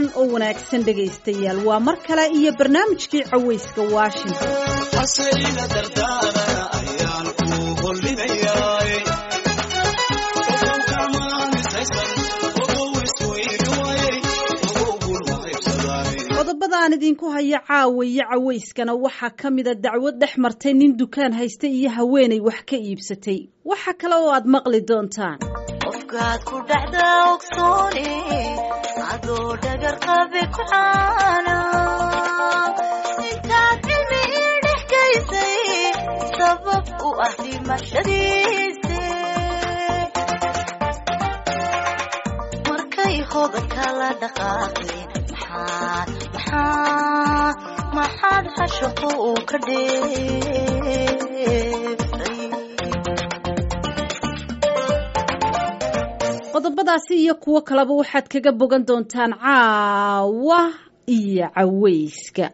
wacan oo wanaagsan dhegaystayaal waa mar kale iyo barnaamijkii cawayska washington qodobadaan idinku haya caawayo cawayskana waxaa ka mida dacwad dhex martay nin dukaan haysta iyo haweenay wax ka iibsatay waxa kale oo aad maqli doontaan qofkaad ku dhacda ogsoone adoo dhagar qabe ku caana intaad cilmi ii dhex gaysay sabab u ah dhimashadiise markay hodanka la dhaqaaqeen maxaad maxaad maxaad xashaqu uu ka dheeftay qodobadaasi iyo kuwo kaleba waxaad kaga bogan doontaan caawa iyo cawayska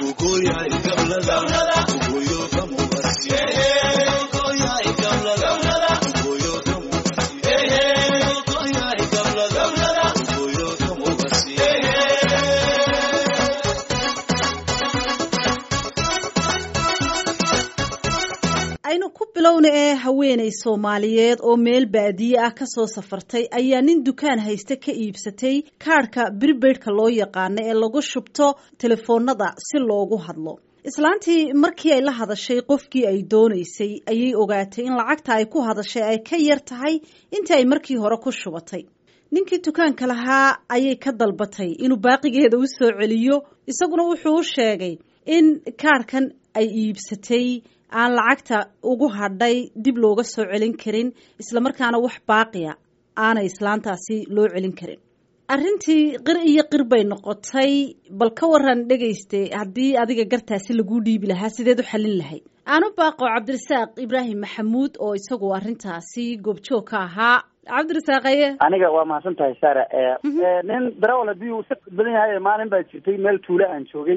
aynu ku bilowna ee haweenay soomaaliyeed oo meel baadiye ah ka soo safartay ayaa nin dukaan haysta ka iibsatay kaadhka bribaidhka loo yaqaano ee lagu shubto telefoonada si loogu hadlo islaantii markii ay la hadashay qofkii ay doonaysay ayay ogaatay in lacagta ay ku hadashay ay ka yar tahay intii ay markii hore ku shubatay ninkii dukaanka lahaa ayay ka dalbatay inuu baaqigeeda u soo celiyo isaguna wuxuu u sheegay in kaadhkan ay iibsatay aan lacagta ugu hadhay dib looga soo celin karin islamarkaana wax baaqiya aanay islaantaasi loo celin karin arrintii qir iyo qir bay noqotay bal ka waran dhegayste haddii adiga gartaasi laguu dhiibi lahaa sideed u xallin lahayd aanu baaqo cabdirasaaq ibraahim maxamuud oo isagu arrintaasi goobjoog ka ahaa cabdirasaaqaye aniga waa mahadsan tahay sara nin darawal haddii uu si badan yahay maalin baa jirtay meel tuulo aan joogay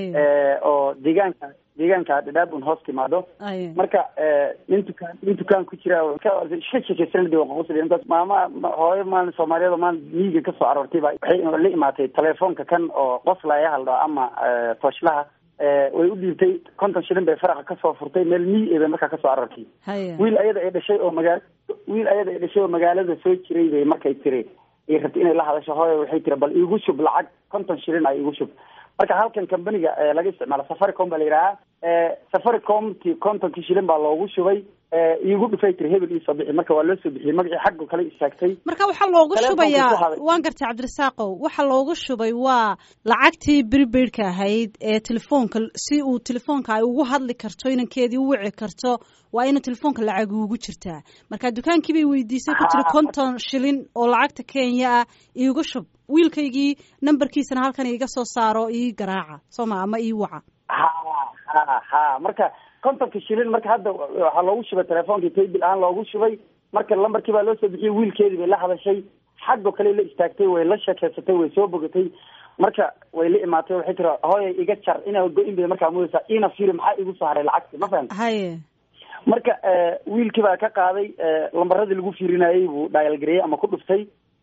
oo deegaanka deegaanka dhadhaabun hoos timaado marka nin dukaan nin dukaan ku jira iska sheekeysanad maama hooyo maalin soomaaliyeed oo maalin miyiga kasoo aroortay ba waxay la imaatay telefoonka kan oo qoslaya haldho ama tooshlaha way u dhiibtay konton shilin bay faraqa kasoo furtay meel miyi bay markaa kasoo aroortay wiil ayada ay dhashay oo magaal wiil ayada ay dhashay oo magaalada soo jiray bay markay tiri ay rabtay inay la hadasho hooyo waxay tiri bal iigu shub lacag konton shilin a iigu shub marka halkan companiga laga isticmaalo safaricom baa la yidhahaa safaricomti kontonkii shilin baa loogu shubay iigu dhufay tiri hebel iisoo bixi marka waa loo soo bixiyey magacii xaggo kale istaagtay marka waxaa loogu shubayaa waan gartay cabdirasaaqow waxa loogu shubay waa lacagtii bribaidhka ahayd ee telefoonka si uu telefoonka ay ugu hadli karto inankeedii u wici karto waa ina telefoonka lacag ugu jirtaa marka dukaankii bay weydiisay ku tiri konton shilin oo lacagta kenya ah iigu shub wiilkaygii nambarkiisana halkan iiga soo saaro ii garaaca sooma ama ii waca ha ha ha marka kontonka shilin marka hadda waxaa loogu shubay telefonkii taybil ahaan loogu shubay marka lambarkii baa loo soo bixiyey wiilkeedii bay la hadashay xaggo kale la istaagtay way la sheekeysatay way soo bogatay marka way la imaatay waxay tiri hooya iga jar inaa go-in bay markaa mudaysaa ina fiiri maxaa igu soo haray lacagti ma fahamta haye marka wiilkii baa ka qaaday lambaradii lagu fiirinayey buu dhaayalgareeyey ama ku dhuftay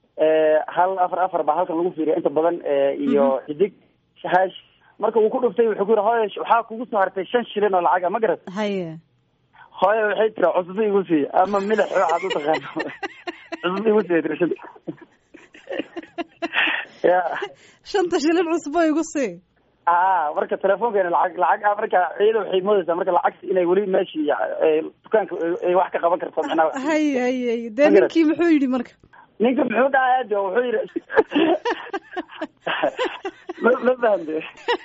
hal afar afar baa halkan lagu fiiriya inta badan iyo xidig hash marka uu ku dhuftay wuxuu ku yiri hooya waxaa kugu soo hartay shan shilin oo lacaga ma garat haye hooya waxay tiri cusbo igu sii ama midax waxaad u taqaano cusbo igu sii tiri shanta ya shanta shilin cusbo igu sii a marka telefoonkeena lacag lacag marka iyada waxay moodaysaa marka lacagta inay weli meeshii dukaanka ay wax ka qaban karto macnaha haye haye dee ninkii muxuu yidhi marka ninka muxuu dhahay de wuxuu yidhi ma ma fahamte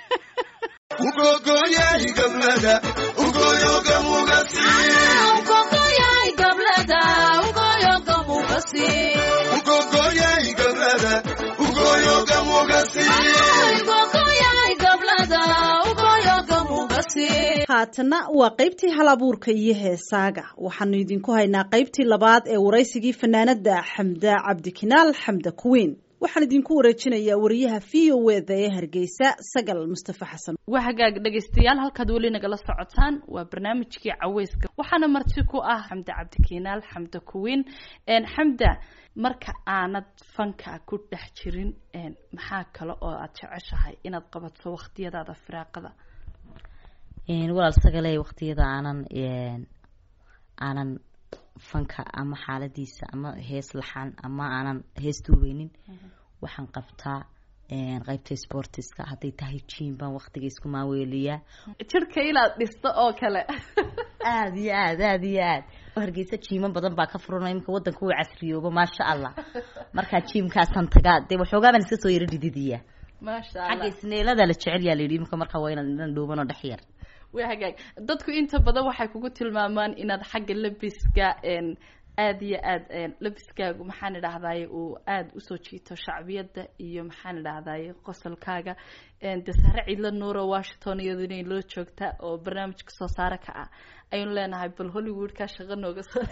haatana waa qaybtii hal abuurka iyo heesaaga waxaanu idinku haynaa qaybtii labaad ee waraysigii fanaanada xamda cabdikinaal xamda kuweyn waxaan idinku wareejinayaa wariyaha v o eda ee hargeysa sagal mustafa xasan waa hagaag dhegaystayaal halkaad weli nagala socotaan waa barnaamijkii caweyska waxaana marti ku ah xamda cabdikinaal xamda kuwiin xamda marka aanad fanka ku dhex jirin maxaa kale oo aad jeceshahay inaad qabato waqtiyadaada firaaqada walaal sagale waqtiyada aanan aanan fanka ama xaaladiisa ama hees laxan ama aanan hees duubeynin waxaan qabtaa qaybta sportiska hadday tahay jim baan waqtiga isku maaweeliyaa jirka inaad dhisto oo kale aada iyo aad aada iyo aad hargeysa jiimo badan baa ka furana imika wadanka uu casriyoobo maasha allah markaa jiimkaasaan tagaa dee waxoogaa baan iska soo yaro dhididiya maasha xagga allah isneelada la jecel yaa la yidhi imika markaa waa inaad inan dhuubanoo dhex yar waa hagaag dadku inta badan waxay kugu tilmaamaan inaad xagga labiska aada iyo aada labiskaagu maxaan idhahdaye uu aada usoo jiito shacbiyadda iyo maxaan idhahdaye qosolkaaga de sare cidla nuuro washington iyadu inay loo joogtaa oo barnaamijka soo saare ka ah aynu leenahay bal hollywoodkaa shaqo nooga soo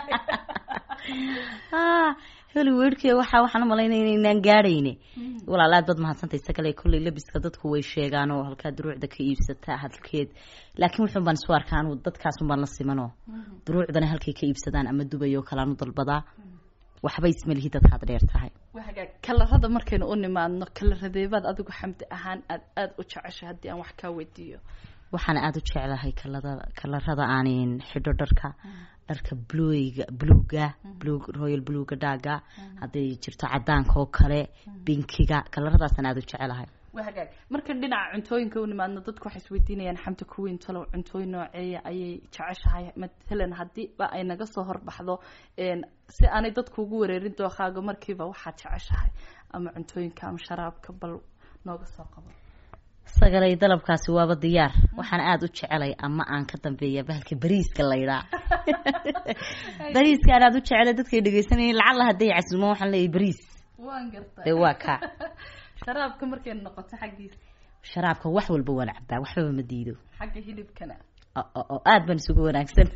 hollywoodka waxa waxaan umalaynaya inaynaan gaadhayne walaal aad baad mahadsantay isagale kolley labiska dadku way sheegaan oo halkaa duruucda ka iibsataa hadalkeed laakiin wuxuun baan isu arkaa anu dadkaasun baan la simanoo duruucdana halkay ka iibsadaan ama dubay oo kale aan u dalbadaa waxba ismalihi dadkaad dheer tahay waa hagaag kalarada markaynu u nimaadno kalaradeebaad adigu xamdi ahaan aad aada u jeceshay haddii aan wax kaa weydiiyo waxaan aada u jeclahay kalada kalarada aanin xidho dharka dharka bluga bluga blug royal bluga dhaaga hadday jirto cadaanka oo kale binkiga kalaradaasaan aada u jecelahay waa hagaag markan dhinaca cuntooyinka u nimaadno dadku waxay isweydiinayaan xamdi kuwiin talow cuntooyin nooceeya ayay jeceshahay matalan haddiiba ay naga soo horbaxdo si aanay dadku ugu wareerin dookaaga markiiba waxaad jeceshahay ama cuntooyinka ama sharaabka bal nooga soo qabo sagalay dalabkaasi waaba diyaar waxaan aada u jecelay ama aan ka dambeeya bahalka bariiska laydhaa bariiska aan aada u jecelay dadkay dhegeysanayeen lacalla hadday casuumaan waxaan leeyahay bariis waan gartay dee waa kaa sharaabka markay noqoto xaggiisa sharaabka wax walba waan cabaa waxbaba ma diido xagga hilibkana oo aada baan isugu wanaagsan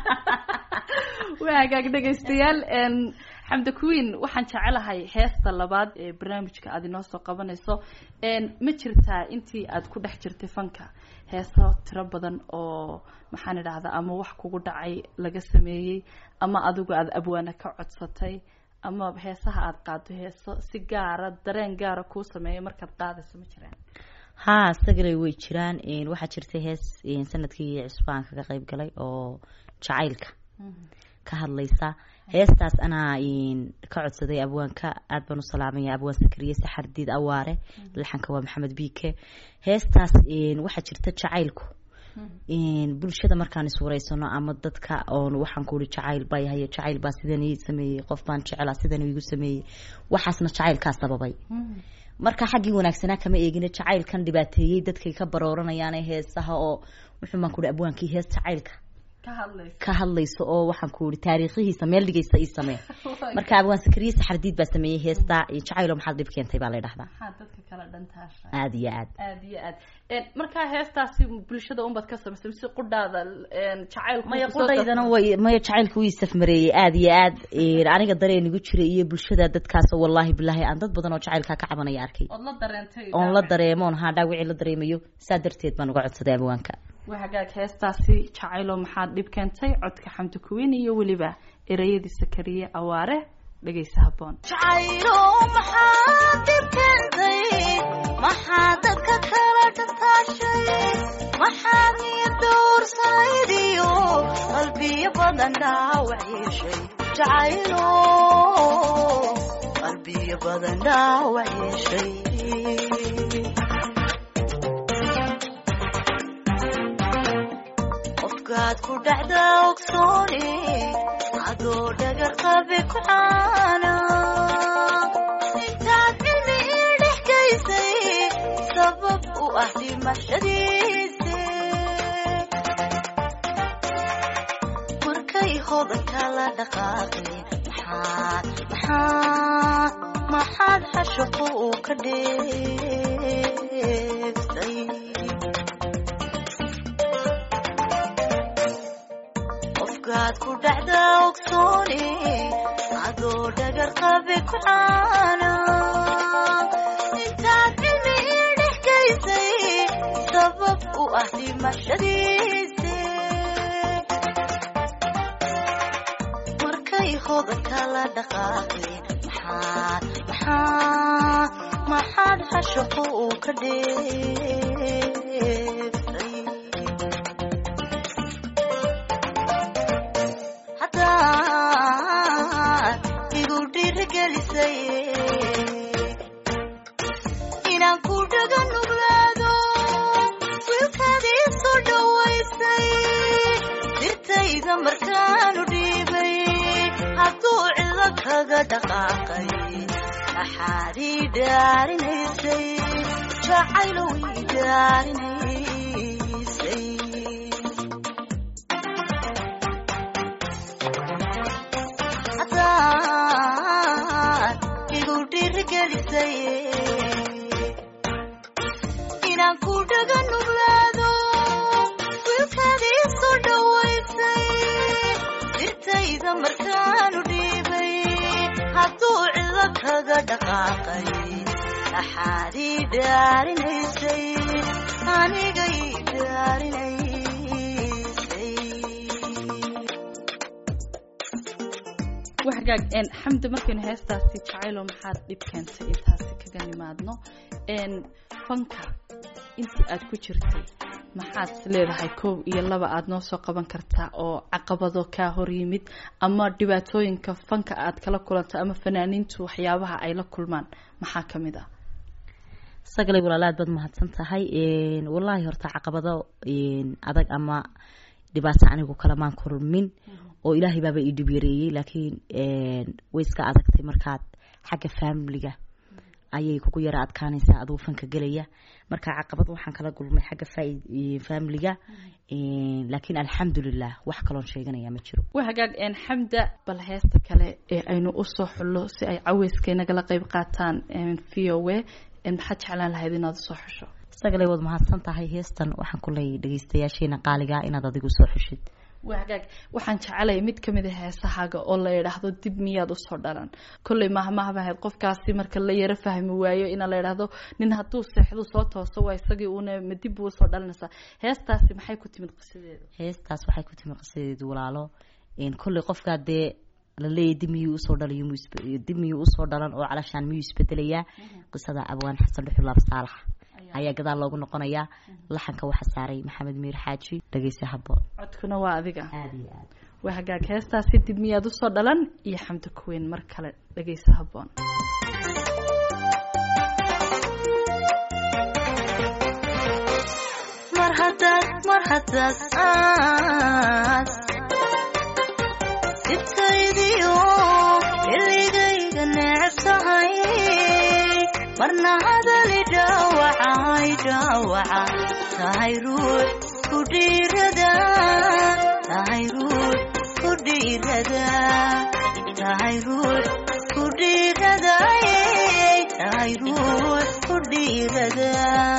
waa hagaag dhegaystayaal xamda queen waxaan jecelahay heesta labaad ee barnaamijka aada inoo soo qabanayso ma jirtaa intii aad ku dhex jirtay fanka heeso tiro badan oo maxaan idhahdaa ama wax kugu dhacay laga sameeyey ama adigu aada abwaana ka codsatay ama heesaha aada qaado heeso si gaara dareen gaara kuu sameeya markaad qaadayso ma jiraan haa sagalay way jiraan waxaa jirtay hees sanadkii cusbaan kaga qeyb galay oo jacaylka ka hadlaysa heestaas anaa ka codsaday abwaanka aada baan u salaamaya abwaan sakariye saxardiid awaare laxanka waa maxamed biike heestaas waxaa jirta jacaylku bulshada markaan iswareysano ama dadka oon waxaan ku uri jacayl baa yahay jacayl baa sidan ii sameeyey qof baan jeclaa sidan igu sameeyey waxaasna jacaylkaa sababay marka xaggii wanaagsanaa kama eegina jacaylkan dhibaateeyey dadkay ka barooranayaan heesaha oo wuxuu baan ku uri abwaankii hees jacaylka ka hadlayso oo waxaan ku iri taariikhihiisa meel dhigaysa ii samee marka abwaan sakariye saxardiid baa sameeyey heesta jacaylo maxaad dhib keentay baa la dhahdaa dadka kala dhantaasha aada iyo aad aada iyo aad markaa heestaasi bulshada unbaad ka samaysay mise qudhaada jacaylku maya qudhaydana way maya jacaylka wii safmareeyey aada iyo aad aniga dareen igu jiray iyo bulshada dadkaas oo wallaahi bilaahi aan dad badan oo jacaylkaa ka cabanaya arkay ood la dareentay oon la dareemoon haa dhaawicii la dareemayo saa darteed baan uga codsaday abwaanka waa hagaag heestaasi jacaylo maxaad dhib keentay codka xamdi kuwiin iyo weliba ereyadii sakariye awaare dhegaysa haboon jacaylo maxaad dhib keentay maxaa dadka kala dhataashay maxaad niyad dowrsanayd iyo qalbiyo badan dhaawac yeeshay jacaylo qalbiyo badan dhaawac yeeshay qofkaad ku dhacda ogsoone adoo dhagar qabe ku caana intaad cilmi ii dhex gaysay sabab u ah dhimashadiise markay hodanka la dhaqaaqeen maxaad maxaad maxaad xashaqo uu ka dheeftay qofkaad ku dhacda ogsoone adoo dhagar qabe ku caana u ah dhimashadiise markay hodanka la dhaqaaqeen maxaad maxaad maxaad xashaqo uu ka dheefay haddaad igu dhiirigelisay inaan ku dhaga nuglaado wiilkaadii soo dhawaysay dirtayda markaanu dhiibay hadduu cido kaga dhaqaaqay maxaad ii dhaarinaysay jacaylow ii dhaarinaysay haddaad igu dhiirigelisay inaan ku dhaga nuglaado wiilkaadii soo dhawaysay dirtayda markaanu dhiibay hadduu cido kaga dhaqaaqay maxaad ii dhaarinaysay aniga ii dhaarinaysay waxgaag een xamdi markaynu heestaasi jacaylo maxaad dhib keentay intaasi kaga nimaadno een fanka intii aad ku jirtay maxaad leedahay kow iyo laba aad noo soo qaban kartaa oo caqabado kaa hor yimid ama dhibaatooyinka fanka aad kala kulanto ama fanaaniintu waxyaabaha ay la kulmaan maxaa ka mid ah sagalay walaalaad baad mahadsan tahay wallaahi horta caqabado adag ama dhibaato anigu kalamaan kulmin oo ilaahay baaba ii dhib yareeyey laakiin way iska adagtay markaad xagga faamiliga ayay kugu yara adkaanaysaa aduu fanka gelaya marka caqabad waxaan kala gulmay xagga faamiliga laakiin alxamdulilah wax kaloon sheeganaya ma jiro waxgaag een xamda bal heesta kale ee aynu usoo xullo si ay caweyska inagala qeyb qaataan v o a maxaad jeclaan lahayd inaad usoo xusho sagalay waad mahadsan tahay heestan waxaan ku leeyay dhegeystayaasheena qaaliga inaad adigu soo xushid wagaag waxaan jecelay mid kamid a heesahaaga oo la yidhaahdo dib miyaad usoo dhalan kolley mahmahbahayd qofkaasi marka la yaro fahmi waayo ina la yidhaahdo nin hadduu seexdu soo tooso waa isagii uuna ma dib buu usoo dhalanaysaa heestaasi maxay ku timid qisadeeda heestaas waxay ku timid qisadeedu walaalo kolley qofkaa dee laleeyahy dib miyuu usoo dhalayo dib miyuu usoo dhalan oo calashaan miyuu isbedelayaa qisada abwaan xasan dhuxulaab saalax ayaa gadaal loogu noqonayaa laxanka waxaa saaray maxamed miir xaaji dhegeysa haboon codkuna waa adiga aada iyo aad waa hagaag heestaasi dib miyaad usoo dhalan iyo xamdi kuweyn mar kale dhegeysa haboon mar haddaad mar haddaad aad dibtaydiyo xilligayga neceb tahay marna hadali dhaawacay dhaawaca tahay ruux ku dhiirada tahay ruux ku dhiirada tahay ruux ku dhiirada tahay ruux ku dhiirada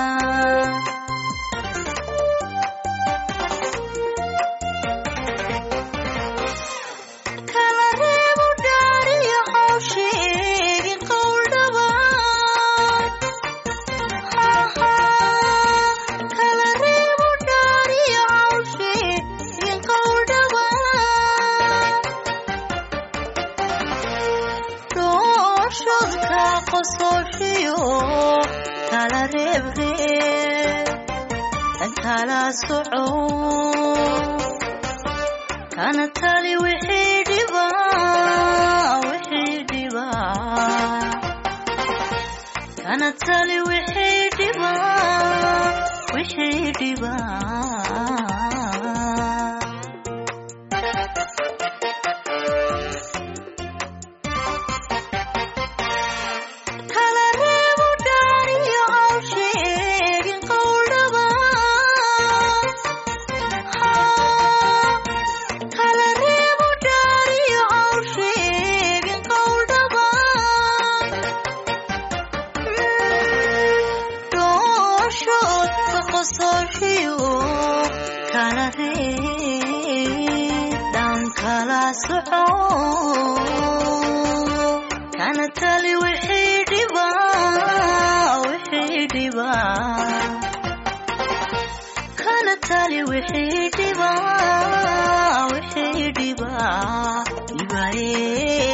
kala reebo dhaariyo hawsheegi qowldhabaan kala reebo dhaariyo hawsheegi qowldhabaan dhooshodka qosooshiyo kala reeb reeb tan kala soco kana tali wixii dhiba wixii dhiba kana tali wixii dhiba wixii dhiba kala reebo dhaariyo hawsheegin qowldhabaan kala reebo dhaariyo hawsheegin qowldhabaan dhooshood ka qosooshiyo kala reeb dhan kala soco kana tali wixii dhiba wixii dhiba wixii dhiba wixii dhiba dhibaye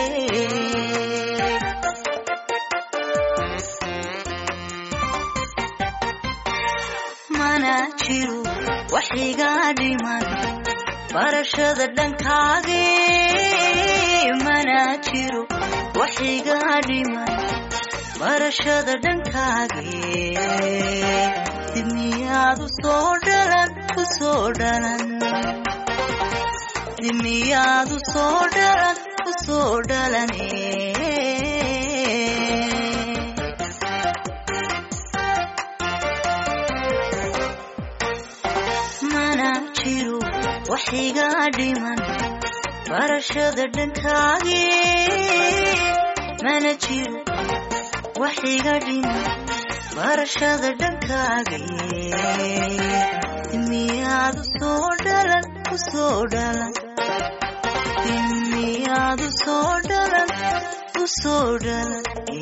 mana jiro wax iga dhiman barashada dhankaage mana jiro wax iga dhiman barashada dhankaage dib miyaad u soo dhalan u soo dhalan dib miyaad u soo dhalan u soo dhalane mana jiro wax iga dhiman barashada dhankaage mana jiro wax iga dhiman barashada dhankaage miyaad u soo dhalan u soo dhalan miyaad u soo dhalan u soo dhalan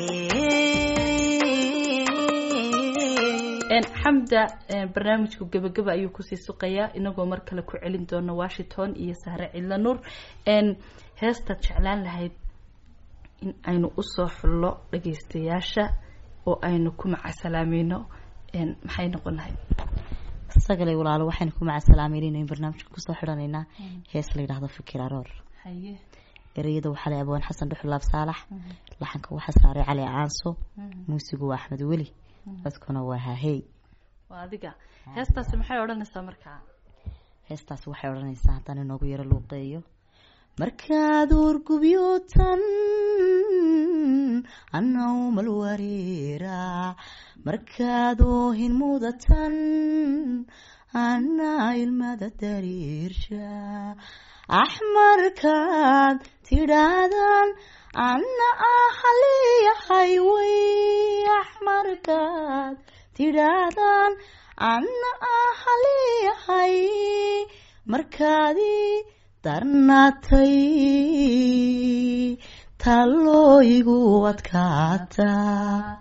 xamda barnaamijku gebageba ayuu kusii suqayaa inagoo mar kale ku celin doona washington iyo sahre cidla nuur heestaad jeclaan lahayd in aynu usoo xullo dhageystayaasha oo aynu ku macasalaamayno maxay noqon lahayd sagalay walaalo waxaynu ku macasalaameynayna in barnaamijka kusoo xidhanaynaa hees la yidhaahdo fikir aroor haye ereyada waxaa leh abwaan xasan dhuxulaab saalax laxanka waxaa saaray cali caanso muusigu waa axmed weli codkuna waa haahey waa adiga heestaasi maxay odhanaysaa markaa heestaasi waxay odhanaysaa haddaan inoogu yaro luuqeeyo markaad urgubyootan annaumal wareera markaad oohin mudatan anna ilmada dariirsha axmarkaad tidhaahdaan anna ahaliyahay way axmarkaad tidhaahdaan anna ahaliyahay markaadii darnaatay tallooyigu adkaataa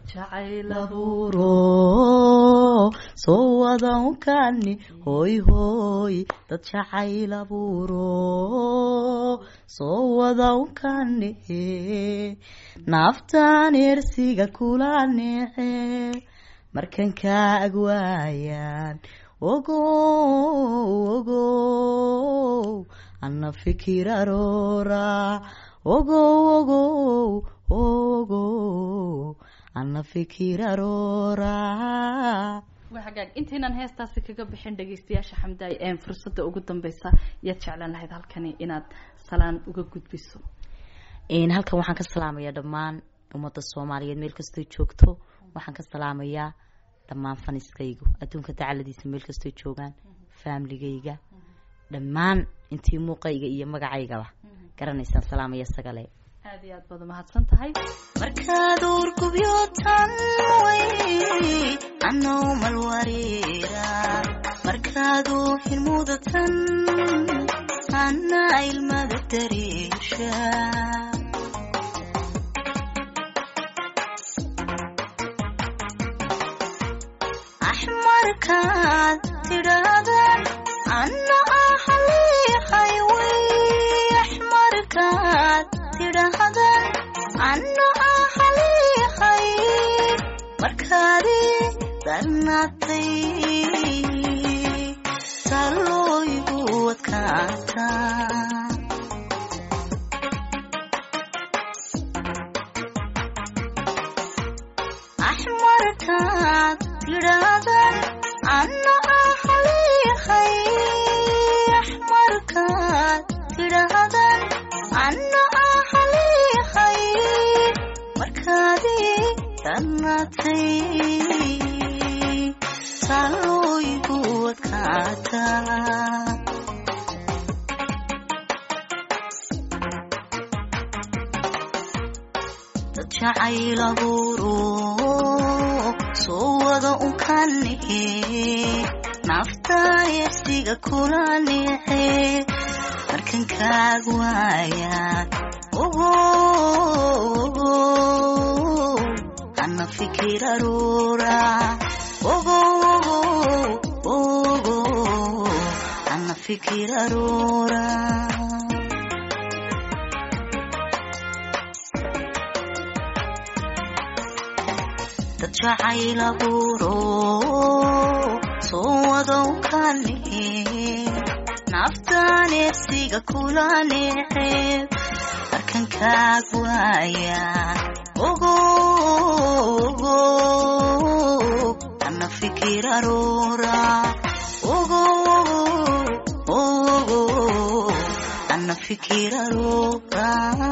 laburo soo wadankani hoy hoy dad jacayl aburo soo wadankani naaftaan ersiga kula nece markan kaa agwaayaan ogow ogow ana fikir aroora ogow ogow ogow ana fikir aroora waa hagaag intaynaan heestaasi kaga bixin dhageystayaasha xamdaay een fursadda ugu dambeysa yaad jeclaan lahayd halkani inaad salaan uga gudbiso halkan waxaan ka salaamayaa dhammaan ummadda soomaaliyeed meel kastoo joogto waxaan ka salaamayaa dhammaan faniskaygu adduunka dacaladiisa meel kastoo joogaan faamiligayga dhammaan intii muuqayga iyo magacaygaba garanaysaan salaamaya sagale aada iyo aad baad umahadsan tahay markaad urgubyootan way annaumal wareera markaad oohin mudatan anna ilmada dariisha axmarkaad tidhaahdaan anna ahaliyahay way axmarkaad tidhaahdaan anna ahaliyahay markaadii darnaatay tallooyigu adkaataa axmarkaad tidhaahdaan anna ahaliyahay axmarkaad tidhaahdaan anna ahaliyahay markaadii darnaatay tallooyigu adkaataa dad jacayl abuuro soo wada unkanihe naftaa yersiga kula nice markan kaag waayaan ogo ana fikir aroora ogo ogo fikir aroora dad jacayl abuuro soo wadow kane naftaan eebsiga kula neeceeb markan kaag waaya ogo ogo ana fikir aroora ogo ogo ana fikir aroora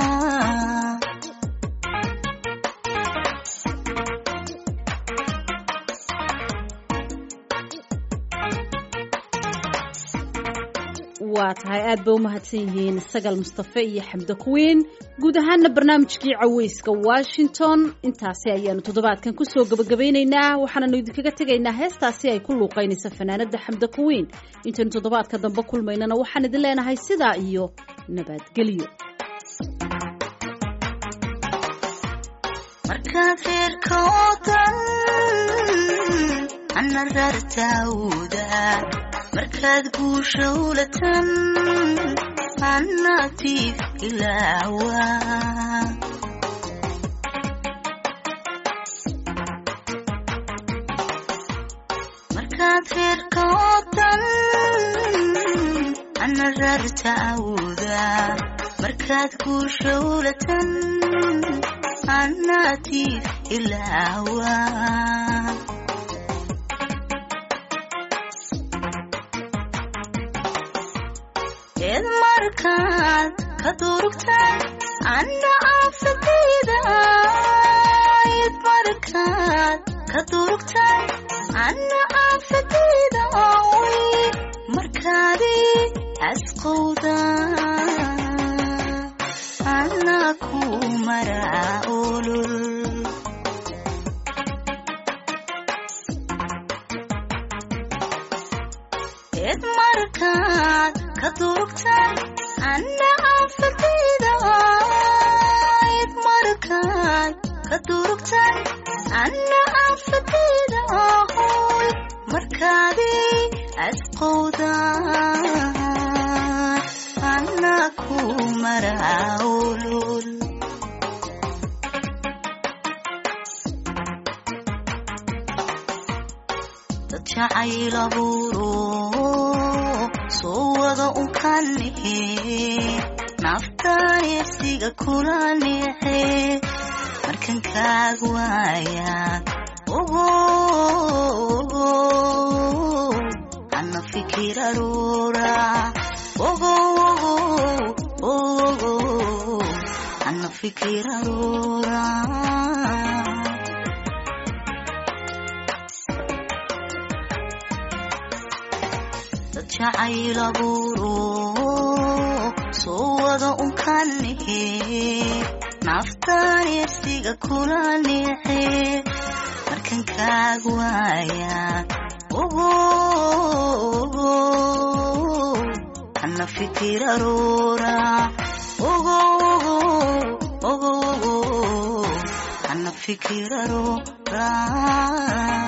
waa tahay aad ba u mahadsan yihiin sagal mustafe iyo xamdo kuwiin guud ahaana barnaamijkii caweyska washington intaasi ayaanu toddobaadkan kusoo gabagabaynaynaa waxaananu idinkaga tegaynaa heestaasi ay ku luuqaynaysa fanaanada xamdo kuwiin intaynu toddobaadka dambe kulmaynana waxaan idin leenahay sidaa iyo nabadgelyo markaad reerka oo dhan ana rartaawda markaad guusha ulatan anatiif ilaawa markaad reerka oo dhan ana rartaawda markaad guusha ulatan anatiif ilaawa eed markaad ka durugtaan anna aafadayda eed markaad ka durugtaan anna aafadayda way markaadi asqowda anna ku maraa olol eed markaad ka durugtaan anna aafadayda eed markaad ka durugtaan anna aafadayda hoy markaadi asqowda anna ku maraa olol dad jacayl abuuro soo wada unkanihe naftaan eebsiga kula neece markan kaag waayaan ogo ogo ana fikir aroora ogo ogo ogo ana fikir aroora dad jacayl abuuro soo wada unkanihe naftaan eebsiga kula neece markan kaag waayaan ogo ogo ana fikir aroora ogo ogo ogo ogo ana fikir aroora